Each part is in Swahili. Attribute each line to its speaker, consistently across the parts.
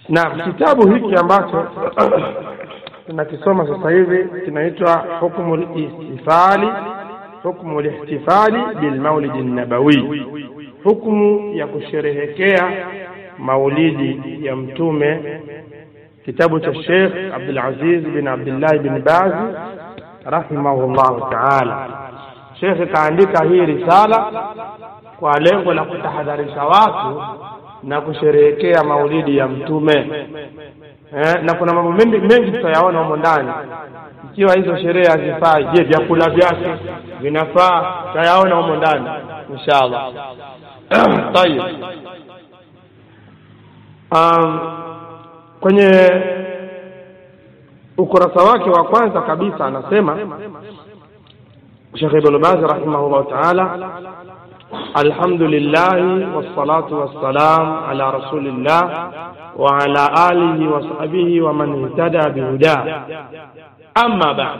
Speaker 1: naam kitabu hiki ambacho tunakisoma sasa hivi kinaitwa hukmu listifali hukmu lihtifali bilmaulidi nabawi hukmu ya kusherehekea maulidi ya mtume kitabu cha Sheikh Abdul Aziz bin Abdullah bin Baz rahimahullahu taala. Sheikh kaandika hii risala kwa lengo la kutahadharisha watu na kusherehekea maulidi ya mtume eh, na kuna mambo mengi mengi tutayaona humo ndani. Ikiwa hizo sherehe hazifai, je, vyakula vyake vinafaa? Tutayaona humo ndani inshallah. Tayib. Um, kwenye ukurasa wake wa kwanza kabisa anasema Sheikh Ibn Baz rahimahullah taala alhamdulillahi wassalatu wassalam ala rasulillah wa ala alihi wa sahbihi wa man ihtada bihuda amma ba'd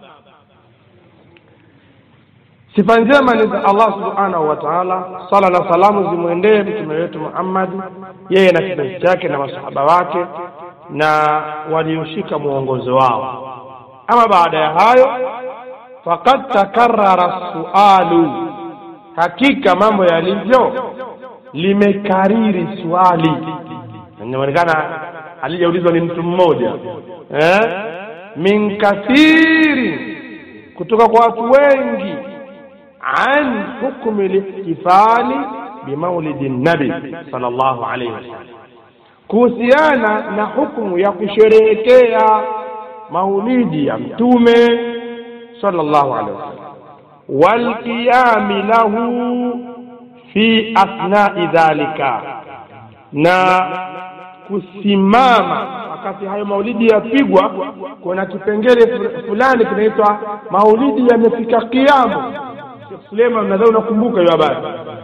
Speaker 1: sifa njema ni za Allah subhanahu wa ta'ala sala na salamu zimwendee mtume wetu Muhammad yeye na kizazi chake na masahaba wake na walioshika mwongozo wao ama baada ya hayo faqad takarrara sualu hakika mambo yalivyo limekariri swali inaonekana alijaulizwa ni mtu mmoja eh? min kathiri kutoka kwa watu wengi an hukmi lihtifali bimaulidi nabi sallallahu alaihi wasallam kuhusiana na hukumu ya kusherehekea maulidi ya mtume sallallahu alaihi wasallam walqiyami lahu fi athnai dhalika na kusimama wakati hayo maulidi yapigwa kuna kipengele fulani kinaitwa maulidi yamefika kiamu Suleiman nadhani unakumbuka hiyo habari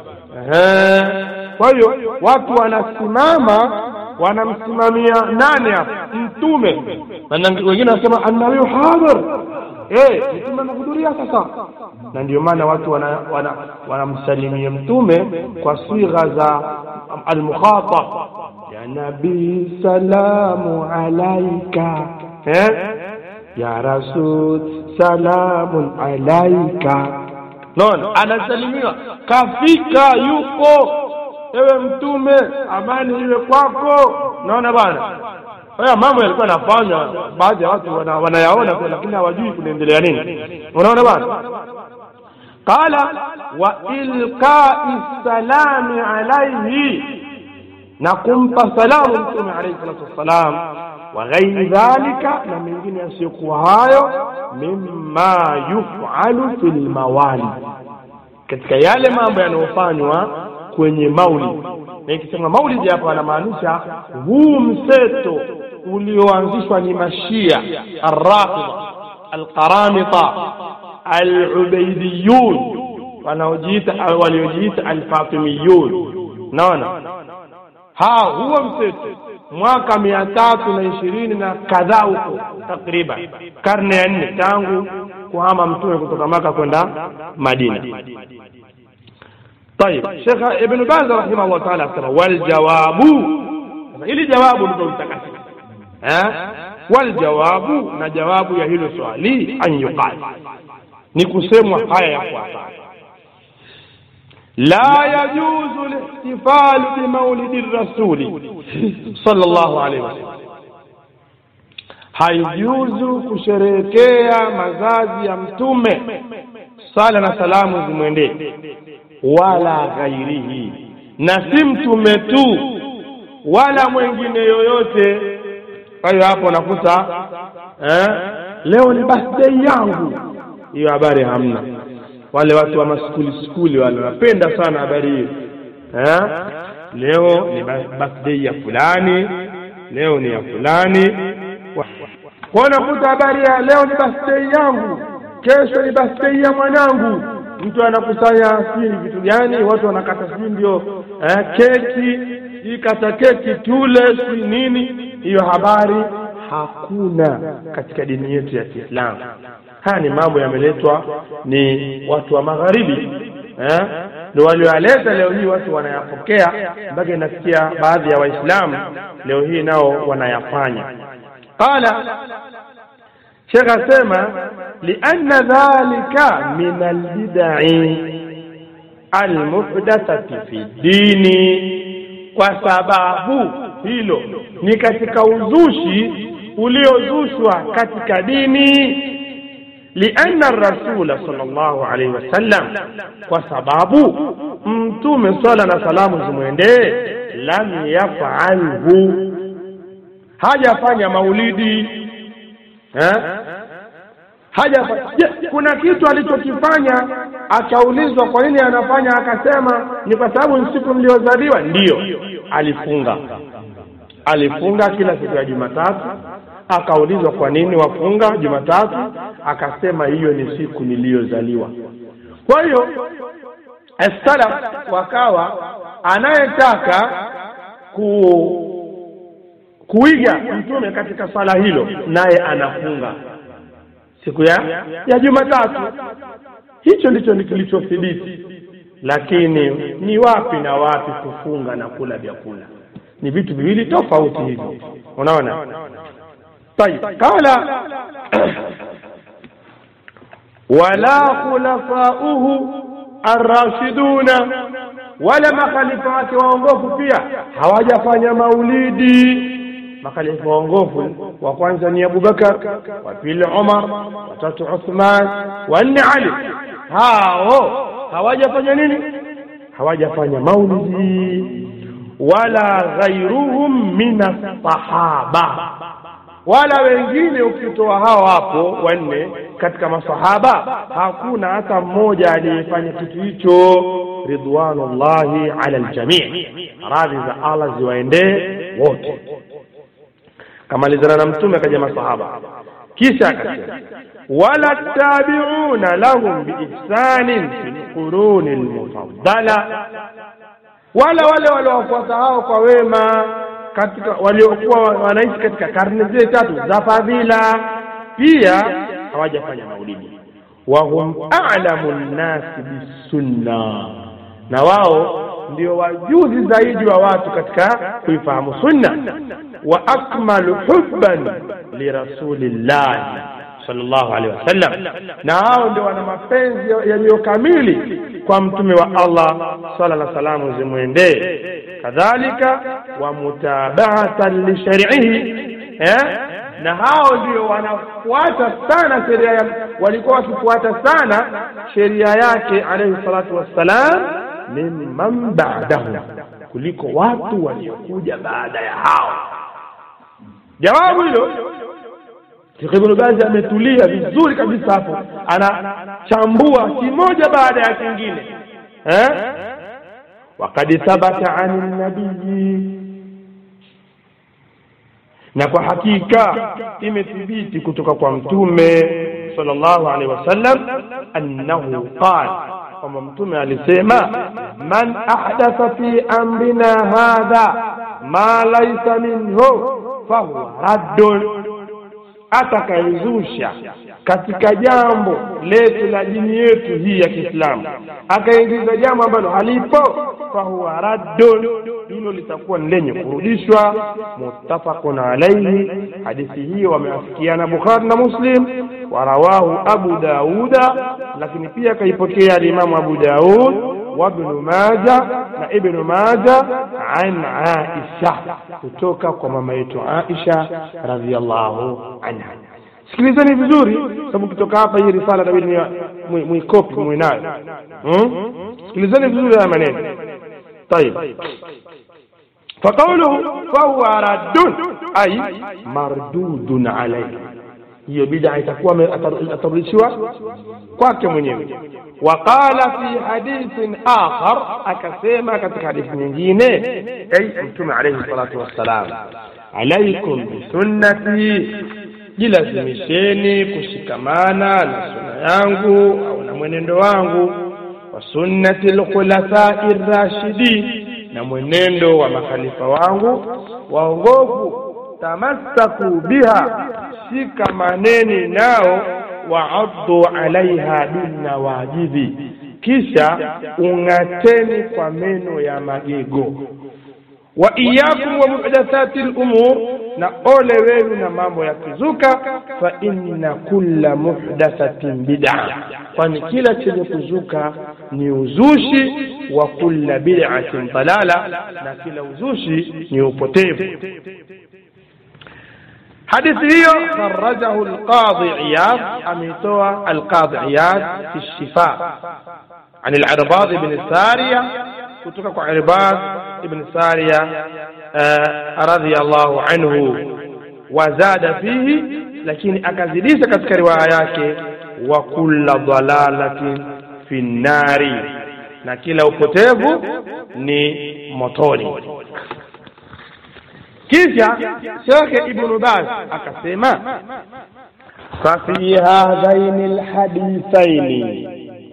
Speaker 1: kwa hiyo watu wanasimama wanamsimamia nani hapa mtume na wengine wanasema annabiyu hadhir eh mtume anahudhuria sasa na ndio maana watu wanamsalimia wana, wana mtume kwa sigha za almukhatab ya nabii salamu alaika eh ya rasul salamun alaika naona anasalimiwa kafika yuko ewe mtume amani iwe kwako naona bwana haya mambo yalikuwa yanafanywa baadhi ya watu wana, wanayaona kwa lakini hawajui kunaendelea nini unaona bwana qala wa ilqai salami alaihi na kumpa salamu mtume alaihi salatu wassalam wa ghairi dhalika na mengine yasiyokuwa hayo mimma yufalu fi lmawali katika yale mambo yanayofanywa kwenye maulid na ikisema maulidi hapa anamaanisha huu mseto ulioanzishwa ni mashia arrafida alqaramita alubaidiyun wanaojiita waliojiita alfatimiyun naona ha huo mseto mwaka mia tatu na ishirini na kadhaa huko takriban karne ya nne tangu kuhama mtume kutoka maka kwenda madina طيب شيخ ابن باز رحمه الله تعالى asema waljawabu sasa hili jawabu ndio mtakatifu eh waljawabu na jawabu ya hilo swali an yuqal ni kusemwa haya yafuatayo لا يجوز الاحتفال بمولد الرسول صلى الله عليه وسلم haijuzu kusherehekea mazazi ya mtume sala na salamu zimwendee wala ghairihi na si mtume tu wala mwengine yoyote kwa hiyo hapo nakuta eh, leo ni birthday yangu hiyo habari hamna wale watu wa maskuli skuli wale wanapenda sana habari hiyo eh? leo ni birthday ya fulani leo ni ya fulani kwa nakuta habari ya leo ni birthday yangu kesho ni birthday ya mwanangu mtu anakusanya sijui ni vitu gani watu wanakata sijui ndio eh, keki sijui kata keki tule sijui nini hiyo habari hakuna katika dini yetu ya kiislamu haya ni mambo yameletwa ni watu wa magharibi eh? ndio walioyaleta leo hii watu wanayapokea mpaka inafikia baadhi ya waislamu leo hii nao wanayafanya qala shekh asema lianna dhalika min albidai almuhdathati fi dini kwa sababu hilo ni katika uzushi uliozushwa katika dini lianna rasula sallallahu alaihi wasallam kwa sababu mtume swala na salamu zimwendee lam yafalhu hajafanya maulidi eh? haja je, kuna kitu alichokifanya akaulizwa kwa nini anafanya akasema ni kwa sababu ni siku mliozaliwa ndiyo alifunga alifunga kila siku ya jumatatu akaulizwa kwa nini wafunga jumatatu akasema hiyo ni siku niliyozaliwa kwa hiyo salaf wakawa anayetaka ku kuiga mtume katika swala hilo naye anafunga siku ya ya Jumatatu. Hicho ndicho kilichothibiti, lakini ni wapi na wapi kufunga na kula vyakula ni vitu viwili tofauti hivyo, unaona. Tayib, qala wala khulafauhu arrashiduna, wala makhalifa wake waongofu pia hawajafanya maulidi makhalifa waongofu wa kwanza ni Abubakar, wa pili Umar, watatu Uthman, wa nne Ali. Hao hawajafanya nini? Hawajafanya maulidi, wala ghairuhum min sahaba, wala wengine ukitoa hao hapo wanne katika masahaba, hakuna hata mmoja aliyefanya kitu hicho. Ridwanullahi ala aljamii, radhi za Allah ziwaendee wote kamalizana na mtume akaja masahaba kisha akasema wala tabiuna lahum biihsanin fi lquruni lmufaddala wala wale waliowafuata hao kwa wema katika waliokuwa wanaishi katika karne zile tatu za fadhila pia hawajafanya maulidi wahum a'lamu nnasi bisunna na wao ndio wajuzi zaidi wa watu katika kuifahamu sunna wa akmalu hubban lirasulillahi sallallahu alaihi wasallam, na hao ndio wana mapenzi yaliyokamili kwa mtume wa Allah sala na salamu zimwendee. Kadhalika wa mutabaatan lishari'ihi eh? na hao ndio wanafuata sana sheria ya walikuwa wakifuata sana sheria yake alayhi salatu wassalam mimman ba'dahu, kuliko watu waliokuja baada ya hao. Jawabu hilo Sheikh Ibn Baz ametulia vizuri kabisa hapo, anachambua kimoja baada ya kingine eh? Wakad thabata ani nabii, na kwa hakika imethibiti kutoka kwa mtume sallallahu alaihi wasallam annahu qala kwamba mtume alisema man ahdatha fi amrina hadha ma laisa minhu fahuwa raddun, atakayezusha katika jambo letu la dini yetu hii ya Kiislamu akaingiza jambo ambalo halipo, fahuwa raddun, hilo litakuwa ni lenye kurudishwa. Muttafaqun alayhi, hadithi hiyo wameafikiana Bukhari na Muslim. Warawahu Abu Dauda, lakini pia akaipokea alimamu Abu Daud wa Ibn Maja na Ibn Maja an Aisha, kutoka kwa mama yetu Aisha radhiyallahu anha. Sikilizeni vizuri, sababu kutoka hapa hii risala nabidi mwikopi mwe nayo. Sikilizeni vizuri haya maneno. Tayib, faqauluhu fahuwa raddun ay mardudun alayhi hiyo bid'a itakuwa atarudishiwa kwake mwenyewe. Waqala fi hadithin akhar, akasema katika hadithi nyingine, ay Mtume alayhi salatu wassalam, alaikum bisunnati, jilazimisheni kushikamana na sunna yangu au na mwenendo wangu, wa sunnati lkhulafai rashidin, na mwenendo wa makhalifa wangu waongofu tamassaku biha, shikamaneni nao, waaddu alaiha binnawajibi, kisha ung'ateni kwa meno ya magego wa iyakum wa muhdathati lumur na ole wenu na mambo ya kuzuka fa inna kulla muhdathatin bid'a kwani kila chenye kuzuka ni uzushi wa kulla bid'atin dalala na kila uzushi ni upotevu hadithi hiyo kharajahu alqadhi iyad ameitoa alqadhi iyad fi shifa عن العرباض بن سارية kutoka kwa Irbad ibn Sariya radhiyallahu anhu wazada fihi, lakini akazidisha katika riwaya yake wa kulla dalalatin fi nnari, na kila upotevu ni motoni. Kisha Shekhe Ibnu Baz akasema fafi hadhaini lhadithaini,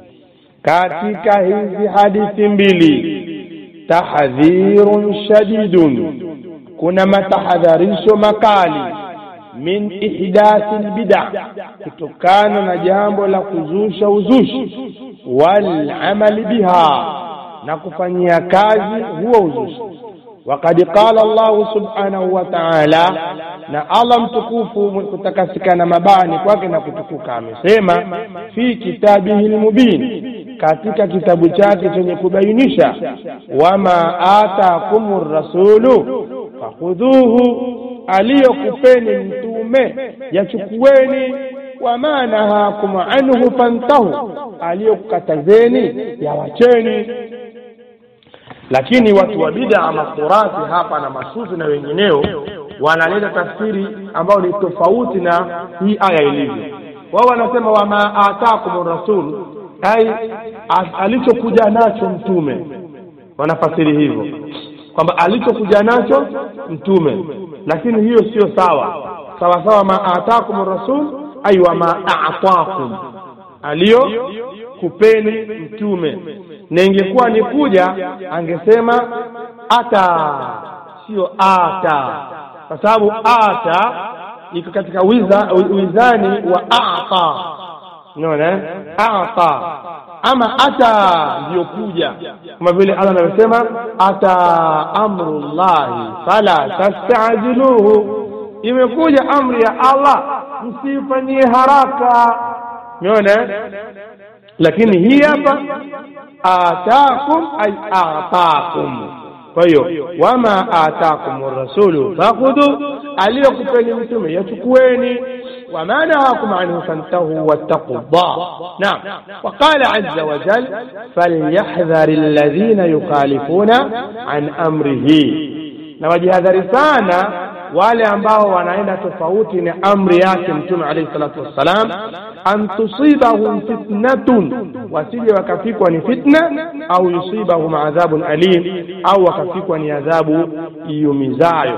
Speaker 1: katika hizi hadithi mbili tahdhirun shadidun, kuna matahadharisho makali min ihdathi lbida, kutokana na jambo la kuzusha uzushi, walamali biha, na kufanyia kazi huo uzushi. Wakad qala Allahu subhanahu wa ta'ala, na Allah mtukufu kutakasikana mabani kwake na kutukuka amesema fi kitabihi lmubin katika kitabu chake chenye kubainisha, wama atakum rasulu fakhudhuhu, aliyokupeni mtume yachukueni, wama nahakum anhu fantahu, aliyokukatazeni yawacheni. Lakini watu wa bid'a makurati hapa na masufi na wengineo wanaleta tafsiri ambayo ni tofauti na hii aya ilivyo. Wao wanasema wama atakum rasul ai alichokuja nacho mtume, wanafasiri hivyo kwamba alichokuja nacho mtume, lakini hiyo sio sawa. Sawa sawa, ma atakum rasul ai wama atakum, aliyo kupeni mtume. Na ingekuwa ni kuja, angesema ata, sio ata, kwa sababu ata iko katika wiza, wizani wa ata unaona ata ama ata ndiyo kuja kama vile Allah anavyosema ata amrullahi fala tastajiluhu, imekuja amri ya Allah msifanyie haraka. Umeona, lakini hii hapa atakum ay atakum. Kwa hiyo wama atakum rasulu fakhudhu, aliyokupeni mtume yachukueni وما نهاكم عنه فانتهوا واتقوا الله نعم وقال عز وجل فليحذر الذين يخالفون عن أمره na wajihadhari sana wale ambao wanaenda tofauti na amri yake mtume alayhi salatu wassalam an tusibahum fitnatun wasije wakafikwa ni fitna au yusibahum adhabun alim au wakafikwa ni adhabu iumizayo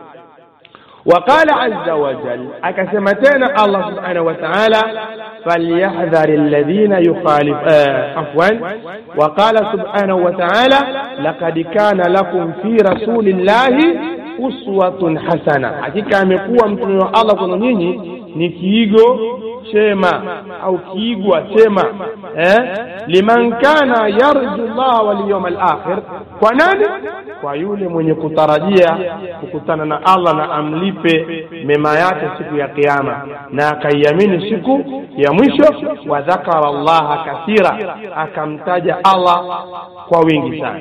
Speaker 1: وقال عز وجل أكسمتين الله سبحانه وتعالى فليحذر الذين يخالف آه عفوا وقال سبحانه وتعالى لقد كان لكم في رسول الله uswatun hasana, hakika amekuwa mtume wa Allah kwenu nyinyi ni kiigo chema au kiigwa chema eh? liman kana yarju Allah wal yawmal akhir, kwa nani? Kwa yule mwenye kutarajia kukutana na Allah na amlipe mema yake siku ya Kiyama, na akaiamini siku ya mwisho. Wa dhakara Allah kathira, akamtaja Allah kwa wingi sana.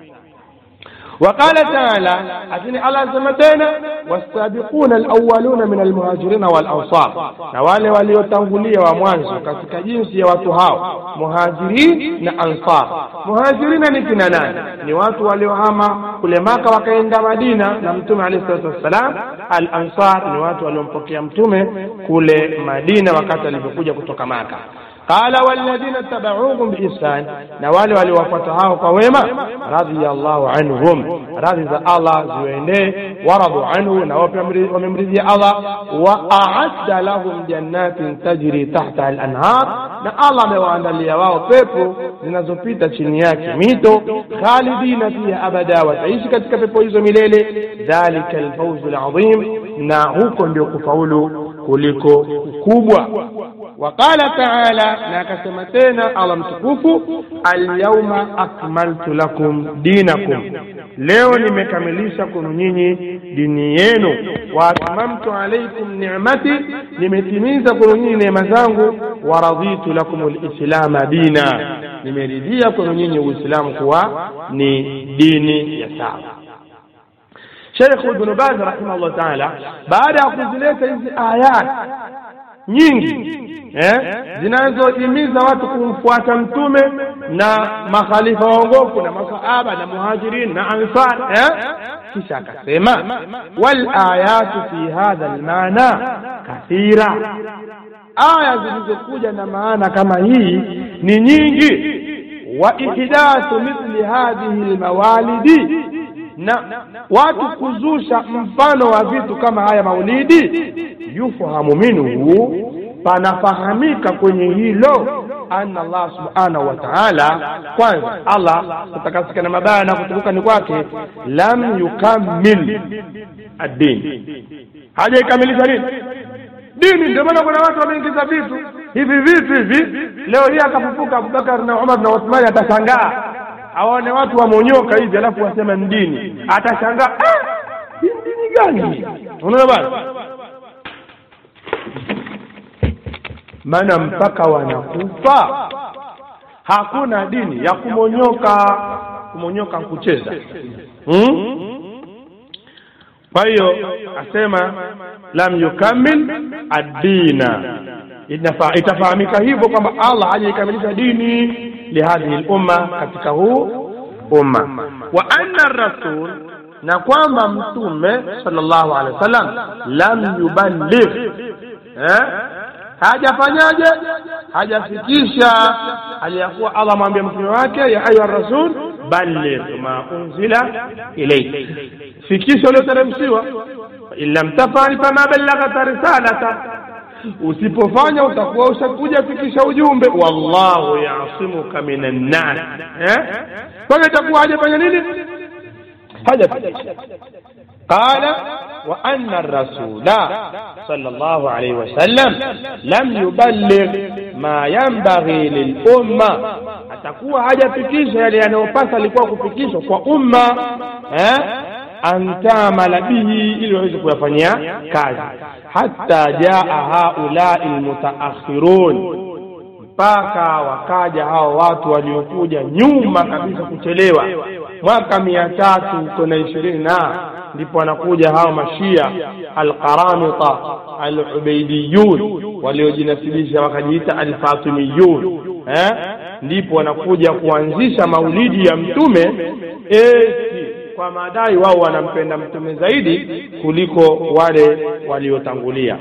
Speaker 1: وقال تعالى أتني الله سمتنا والسابقون الأولون من المهاجرين والأنصار نوالي waliotangulia wa mwanzo katika jinsi ya watu hao muhajirin na ansar muhajirina ni kina nani ni watu waliohama kule maka wakaenda madina na mtume alayhi salatu wassalam al ansar ni watu waliompokea mtume kule madina wakati alipokuja kutoka maka qala walladhina tabauhum biihsan, na wale waliowafuata hao kwa wema, radhiyallahu anhum, radhi za Allah ziwaendee, waradu anhu, na wao wamemridhia Allah, wa aadda lahum jannatin tajri tahta al-anhar, na Allah amewaandalia wao pepo zinazopita chini yake mito, khalidina fiha abada, wataishi katika pepo hizo milele. Dhalika alfawzu alazim, na huko ndio kufaulu kuliko kubwa waqala taala na akasema tena allah mtukufu alyauma akmaltu lakum dinakum leo nimekamilisha kwenu nyinyi dini yenu wa atmamtu alaikum nicmati nimetimiza kwenu nyinyi neema zangu wa raditu lakum lislama dina nimeridhia kwenu nyinyi uislamu kuwa ni dini ya sawa Sheikh Ibn Baz rahimahullah taala baada ya kuzileta hizi ayat nyingi eh, zinazohimiza watu kumfuata mtume na makhalifa waongofu na masahaba na muhajirin na ansar eh, kisha akasema wal ayatu fi hadha almaana kathira, aya zilizokuja na maana kama hii ni nyingi. wa ihdathu mithli hadhihi almawalidi na watu kuzusha mfano wa vitu kama haya maulidi, yufahamu minhu, panafahamika kwenye hilo anna Allah subhanahu wa ta'ala, kwanza Allah kutakasika na mabaya na kutukuka ni kwake, lam yukammil ad-din, hajaikamilisha nini dini. Ndio maana kuna watu wameingiza vitu hivi vitu hivi. Leo hii akafufuka Abubakar na Umar na Uthmani, atashangaa aone watu wamonyoka hivi, alafu wasema ni dini, atashangaa hii dini gani? Unaona bwana, maana mpaka wanakufa hakuna dini ya kumonyoka. Kumonyoka kucheza hmm? Kwa hiyo asema lam yukammil ad-dina, itafahamika hivyo kwamba Allah hajaikamilisha dini lihadhihi lumma, katika huu umma. Wa anna rasul, na kwamba mtume sallallahu alaihi wasallam lam yuballigh, eh, hajafanyaje? Hajafikisha aliyakuwa Allah mwambia mtume wake, ya ayuha rasul balligh ma unzila ilayk, fikisha ulioteremshiwa. In lam tafal fama ballaghta risalata Usipofanya utakuwa ushakuja fikisha ujumbe. wallahu yasimuka minan nas, eh, kwa hiyo itakuwa hajafanya nini? Hajafikisha. Qala wa anna ar-rasula sallallahu alayhi wasallam lam yuballigh ma yanbaghi lil umma, atakuwa hajafikisha yale yanayopasa alikuwa kufikishwa kwa umma, eh antamala bihi ili waweze kuyafanyia kazi. Hatta jaa haulai lmutaakhirun, mpaka wakaja hao watu waliokuja nyuma kabisa kuchelewa, mwaka mia tatu kuna ishirini na ndipo wanakuja hao mashia alqaramita alubeidiyun waliojinasibisha wakajiita alfatimiyun eh? ndipo wanakuja kuanzisha maulidi ya mtume eti kwa madai wao wanampenda mtume zaidi kuliko wale waliotangulia.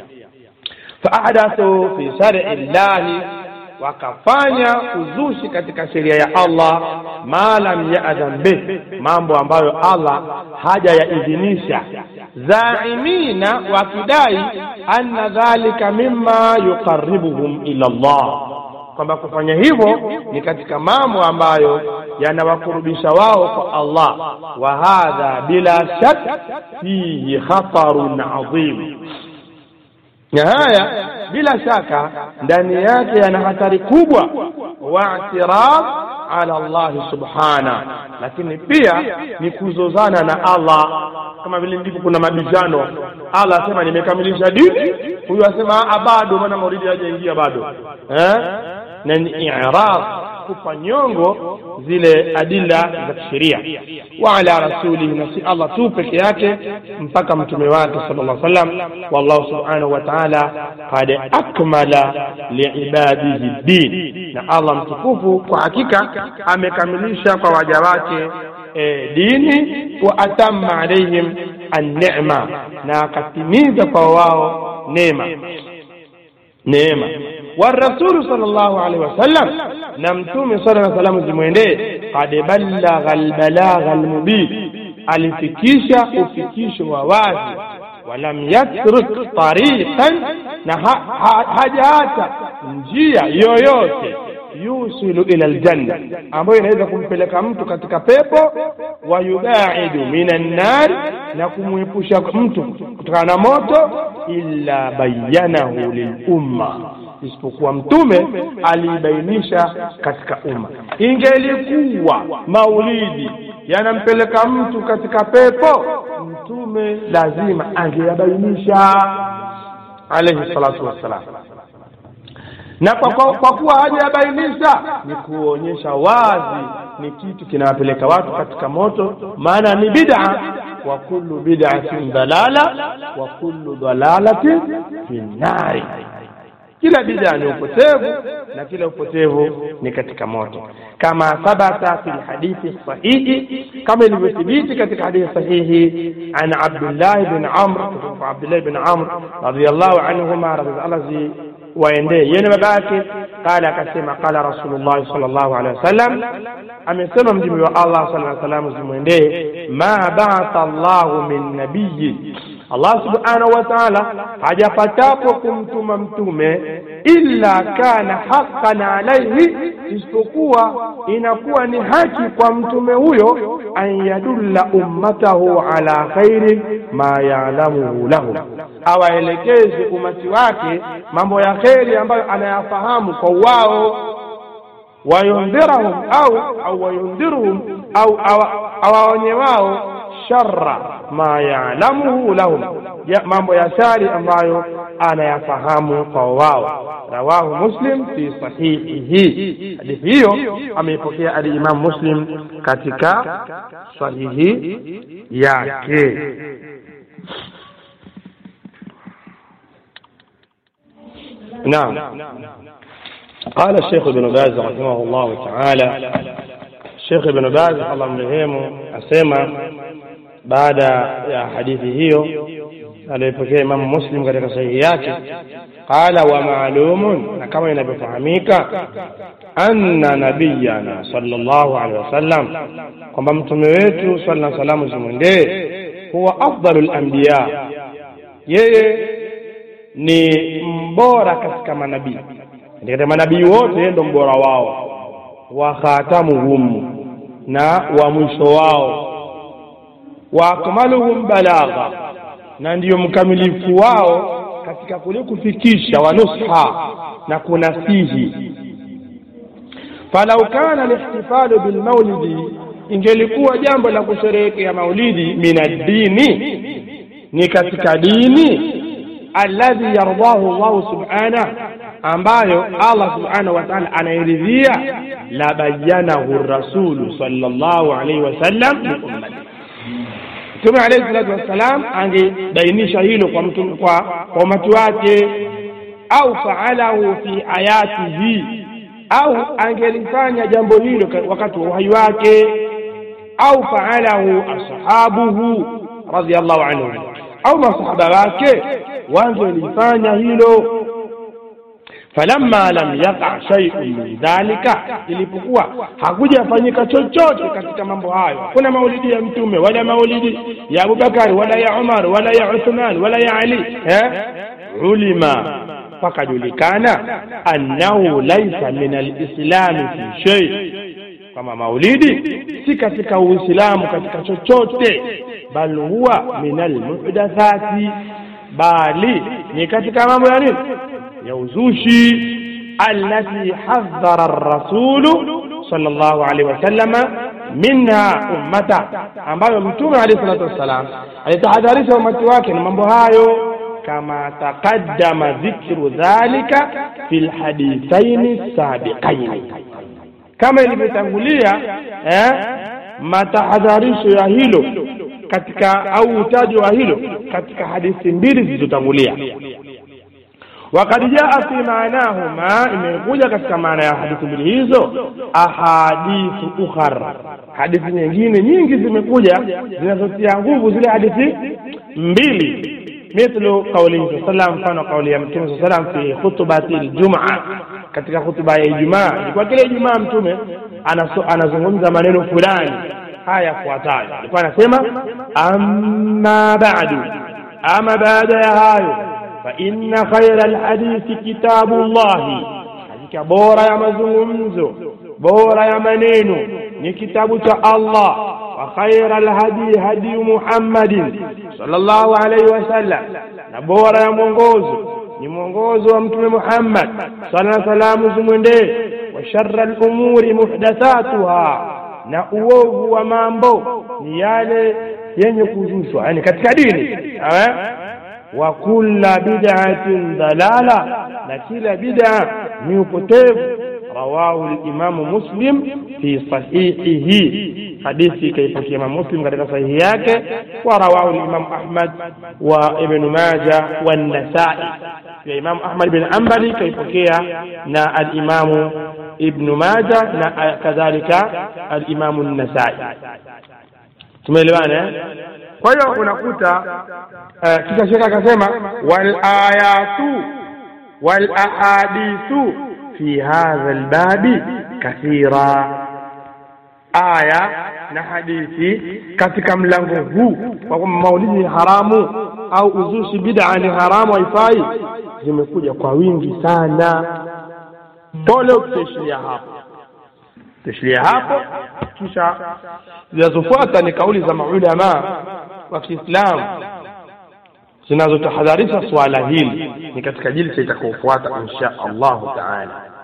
Speaker 1: Faahdathu fi shar'i llahi, wakafanya uzushi katika sheria ya Allah, ma lam ya'dhan bih, mambo ambayo Allah hajayaidhinisha. Zaimina, wakidai anna dhalika mimma yuqarribuhum ila Allah kwamba kufanya hivyo ni katika mambo ambayo yanawakurubisha wao kwa Allah. Wa hadha bila shak fihi khatarun adhim, na haya bila shaka ndani yake yana hatari kubwa. Wa i'tirad ala Allah subhana, lakini pia ni kuzozana na Allah, kama vile ndivyo kuna mabishano. Allah asema nimekamilisha dini, huyu asema bado, maana maulidi hajaingia bado eh? na ni i'rad kupa nyongo zile adila za kisheria. Wa ala rasulihi, na si Allah tu peke yake, mpaka mtume wake sallallahu alaihi wasallam. Wallahu subhanahu wa ta'ala qad akmala liibadihi din, na Allah mtukufu kwa hakika amekamilisha kwa waja wake e, dini. Wa atamma alaihim an-ni'ma, na akatimiza kwa wao neema neema warasulu sallallahu alaihi wasallam, na mtume sallallahu alaihi wasallam zimwendee, qad ballagha albalagha almubin, alifikisha ufikisho wa wazi, walam yatruk tariqan, na hajaacha njia yoyote yusilu ila aljanna, ambayo inaweza kumpeleka mtu katika pepo, wa yubaidu minan nar, na kumwepusha mtu kutokana na moto, illa bayanahu lilumma isipokuwa mtume aliibainisha katika umma ingelikuwa maulidi yanampeleka mtu katika pepo mtume lazima angeyabainisha alaihi salatu wassalam na kwa, kwa, kwa kuwa hajayabainisha ni kuonyesha wazi ni kitu kinawapeleka watu katika moto maana ni bid'a wa kullu bid'atin dalala wa kullu dalalatin fi nnari kila bid'a ni upotevu na kila upotevu ni katika moto kama thabata fi lhadithi sahihi kama ilivyothibiti katika hadithi sahihi an abdullah bin amr kutoka kwa abdullah bin amr radiyallahu anhuma radhiallahu waendee yeye na baba yake qala akasema qala rasulullah sallallahu alaihi wasallam amesema mjumbe wa allah sallallahu alaihi wasallam zimwendee ma ba'atha allah min nabiyyi allah subhanahu wa ta'ala hajapatapo kumtuma mtume illa kana haqqan alaihi isipokuwa inakuwa ni haki kwa mtume huyo an yadulla ummatahu ala khairi ma ya'lamuhu lahum awaelekeze umati wake mambo ya kheri ambayo anayafahamu kwa wao wayundhirahum au au wayundhiruhum au awaonye wao sharra ma ya'lamuhu lahum ya mambo ya shari ambayo anayafahamu kwa wao rawahu muslim fi sahihihi hadithi hiyo ameipokea alimamu muslim katika sahihi yake نعم قال الشيخ ابن باز رحمه الله تعالى الشيخ ابن باز الله mrehemu asema baada ya hadithi hiyo aliyopokea Imamu Muslim katika sahihi yake qala wa maalumun na kama inavyofahamika anna nabiyana sallallahu alaihi wasallam kwamba mtume wetu sala na salamu zimwendee huwa afdalul anbiya yeye ni mbora katika manabii katika manabii wote yeye ndo mbora wao wa khatamuhum na wa mwisho wao wa akmaluhum balagha na ndiyo mkamilifu wao katika kule kufikisha wa nusha na kunasihi falau kana lihtifalu bilmaulidi ingelikuwa jambo la kusherehekea maulidi min addini ni katika dini alladhi yardahu llahu subhanahu ambayo Allah subhanahu wa ta'ala anairidhia la bayanahu rasulu sallallahu alaihi wasallam liummati Mtume alayhi salatu wassalam angebainisha hilo kwa mtume kwa kwa umati wake au faalahu fi ayatihi au angelifanya jambo hilo wakati wa uhai wake au faalahu ashabuhu radhiallahu anhum au masahaba wake wangelifanya hilo falamma lam yaqa shay'un min dhalika, ilipokuwa hakujafanyika chochote katika mambo hayo, kuna maulidi ya mtume wala maulidi ya Abubakari wala ya Umar wala ya Uthman wala ya Ali eh? ulima pakajulikana annahu laisa min alislami fi shay, kama maulidi si katika Uislamu katika chochote, bal huwa min almuhdathati, bali ni katika mambo ya nini ya uzushi allati hadhara rasulu sallallahu alaihi wasallama minha ummata, ambayo mtume alayhi salatu wassalam alitahadharisha umati wake na mambo hayo, kama taqaddama dhikru dhalika fi lhadithaini sabiqaini, kama ilivyotangulia eh, matahadharisho ya hilo katika au utaji wa hilo katika hadithi mbili zilizotangulia wakad jaa fi maanahuma, imekuja katika maana ya hadithi mbili hizo ahadithu ukhar, hadithi nyingine nyingi zimekuja zinazotia nguvu zile hadithi mbili, mithlu qaulihi saa salam, mfano kauli ya mtume saa salam fi khutbati ljumaa, katika hutuba ya Ijumaa. Ilikuwa kile Ijumaa mtume anazungumza maneno fulani haya yafuatayo, alikuwa anasema amma ba'du, ama baada ya hayo فإن خير الحديث كتاب الله hakika bora ya mazungumzo bora ya maneno ni kitabu cha Allah wa khaira alhadi hadi Muhammadin sallallahu alaihi wasallam, na bora ya mwongozo ni mwongozo wa mtume Muhammad sala na salamu zimwendee wa sharra lumuri muhdathatuha na uovu wa mambo ni yale yenye kuzushwa yani katika dini sawa wa kulla bid'atin dalala na kila bid'a ni upotevu rawahu limamu muslim fi sahihihi hadithi kaipokea Imam Muslim katika sahihi yake wa rawahu limamu Ahmad wa Ibn Majah wa Nasai pia Imam Ahmad bin Hanbali kaipokea na al-Imamu Ibn Majah na kadhalika al-Imamu Nasai tumeelewana eh? kwa hiyo unakuta uh, kisha shekha akasema wal ayatu wal ahadithu fi hadha albabi kathira aya na hadithi katika mlango huu kwa kwamba maulidi ni haramu au uzushi bid'a ni haramu haifai zimekuja kwa wingi sana pole tutaishiria hapo tutaishiria hapo kisha zinazofuata ni kauli za maulama wa Kiislamu zinazotahadharisha swala hili ni katika jilsa itakayofuata insha Allahu taala